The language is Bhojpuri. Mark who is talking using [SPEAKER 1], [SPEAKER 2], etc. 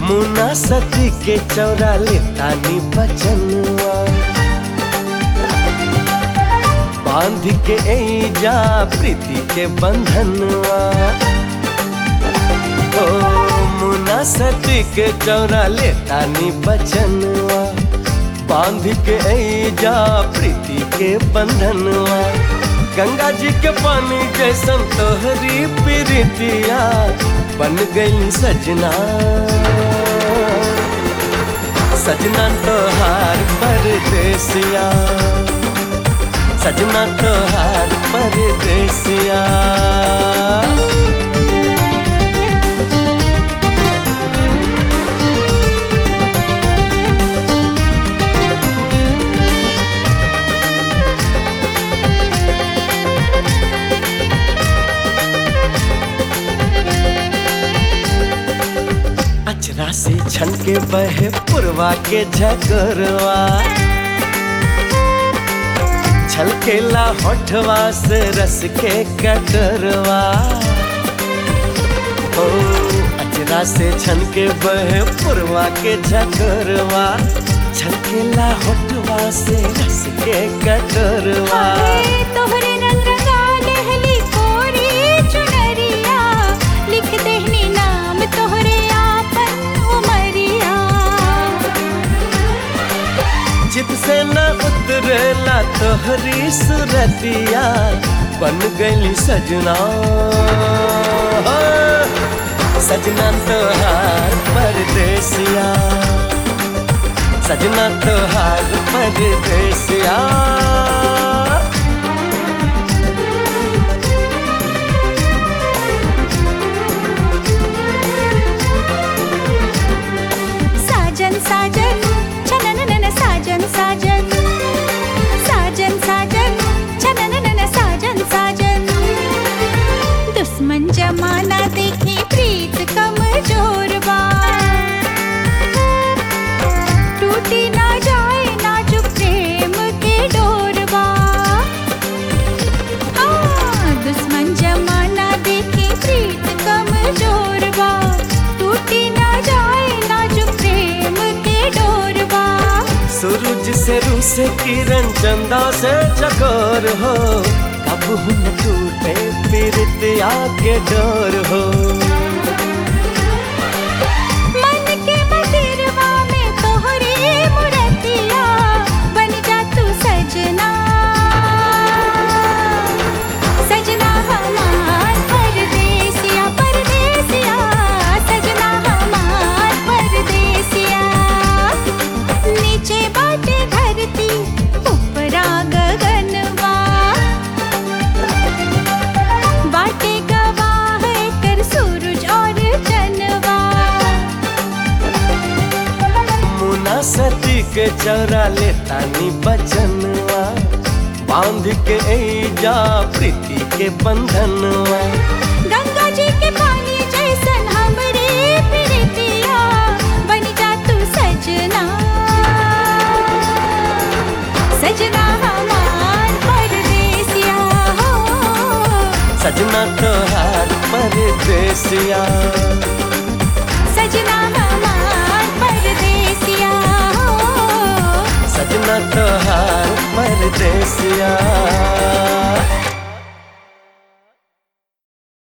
[SPEAKER 1] मुना सती के चौरा ले तानी बचनुआ बांध के जा प्रीति के बंधनुआ ओ मुना सती के चौरा ले तानी बचनुआ बांध के जा प्रीति के बंधनुआ गंगा जी के पानी जैसन तोहरी प्रीतिया बन गई सजना सजना तोहार परदेसिया सजना तोहार परदेसिया अचरा से छन के बहे पुरवा के झकरवा छलकेला होठवा से रस के कटरवा ओ अचरा से छन के बहे पुरवा के झकरवा छलकेला होठवा से रस के कटरवा
[SPEAKER 2] हाय तोहरे रंग रंगा लहली कोरी चुनरिया लिख देहनी नाम तोहरे आपन उमरिया
[SPEAKER 1] चित से न उतरेला तोहरी सुरतिया बन गई सजना सजना तोहार परदेसिया सजना तोहार परदेसिया
[SPEAKER 2] साजन साजन छनननन साजन साजन साजन साजन छनननन साजन साजन दुश्मन जमाना देखे प्रीत कमजोर बा टूटी ना जाए नाजुक प्रेम के डोरबा आ, दुश्मन जमाना देखे प्रीत कमजोर बा टूटी ना जाए नाजुक प्रेम के डोरबा
[SPEAKER 1] सूरज से रू से किरण चंदा से चकोर हो कब न टूटे पीरतिया के डोर हो
[SPEAKER 2] मन के मंदिरवा में तोहरे मूर्तिया बन जा तू सजना सजना हमार परदेसिया परदेसिया सजना हमार परदेसिया नीचे बाटे धरती ऊपरा गगनवा बाटे गवाह कर सूरज और चनवा
[SPEAKER 1] मुना सती के चौरा ले तानी बचनवा बांध के जा प्रीति के बंधनवा
[SPEAKER 2] गंगा जी के पानी जैसन हमरे प्रीतिया बन जा तू सजना सजना हमार परदेसिया हो
[SPEAKER 1] सजना तोहार परदेसिया
[SPEAKER 2] सजना हमार परदेसिया हो
[SPEAKER 1] सजना तोहार परदेसिया